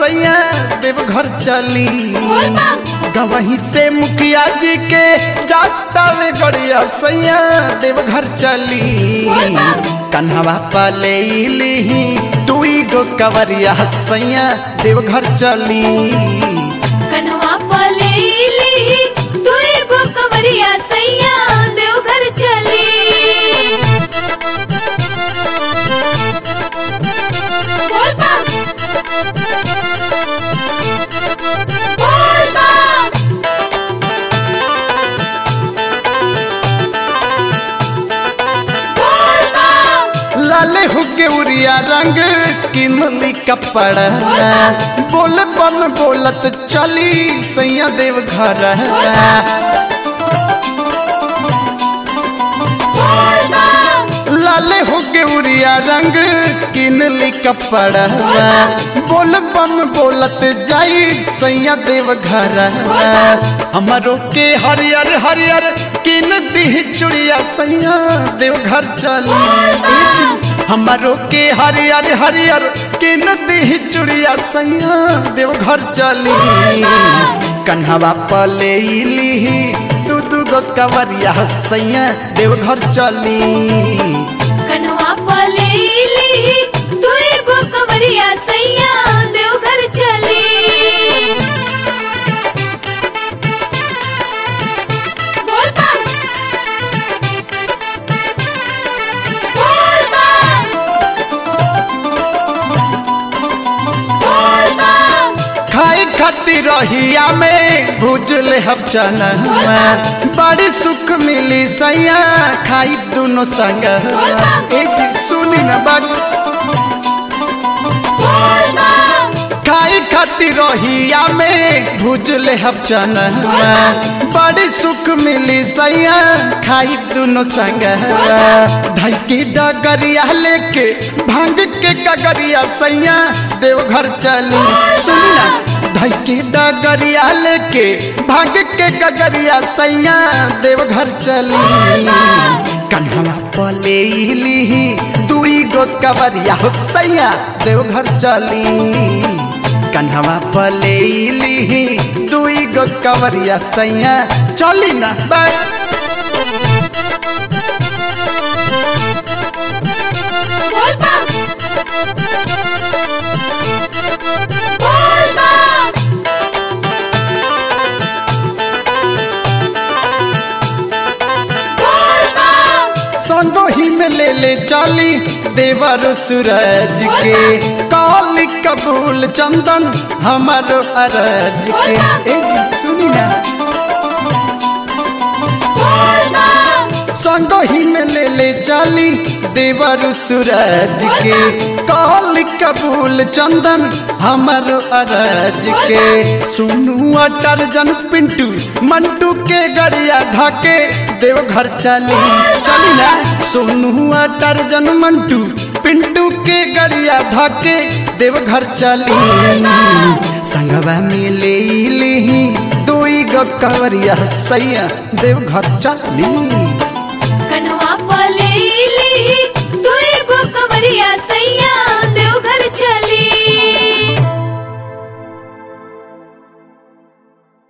सैया देवघर चली गवही से मुखिया जी के जाता वे गड़िया सैया देवघर चली कन्हवा पले ली दुई गो कवरिया सैया देवघर चली कन्हवा पलेली दुई गो कवरिया सैया देवघर चली बोल बम बोल बम बोल बम लाले हुगे उरिया रंग किमली कपड़ा बोल बम बोलत चली सैया देवघर बोल बम लाले हुगे उरिया रंग किनली कपड़ा बोल बम बोलत जाई सैया देवघर हमारो के हरियर हरियर किन दी चुड़िया सैया देवघर चली हमारो के हरियर हरियर किन दी चुड़िया सैया देवघर चली कन्हवा पले ली दू दू गो कवरिया सैया देवघर चली कन्हवा पलेली दुई गो कवरिया सैया देवघर चली बोल बम बोल बम बोल बम खाई खाती रहिया में भूजल हम चना बड़ी सुख मिली सैया खाई दोनों संग ए जी सुनी न बात बोल बम खाई खाती रहिया में भूजल हम चना बड़ी सुख मिली सैया खाई दोनों संग धाई की डगरिया लेके भांग के कगरिया सैया देवघर चली सुनना धाई की डगरिया लेके भांग के कगरिया सैया देवघर चली कन्हवा पले ली दुई गो कवरिया हो सैया देवघर चली कन्हवा पले ली दुई गो कवरिया सैया चली ना बाय बोल बम बोल बम बोल बम संगो ही में ले ले चली देवर सूरज के काली कबूल चंदन हमारो अरज के ए जी सुनी ना बोल बम संगो ही में ले ले चली देवर सूरज के काली कबूल चंदन हमारो अरज के सुनू अटरजन पिंटू मंटू के गड़िया ढके देवघर चली चली ना सोनू अटरजन मंटू पिंटू के गड़िया ढके देवघर चली संगवा में ले ली दुई गो कवरिया सैया देवघर चली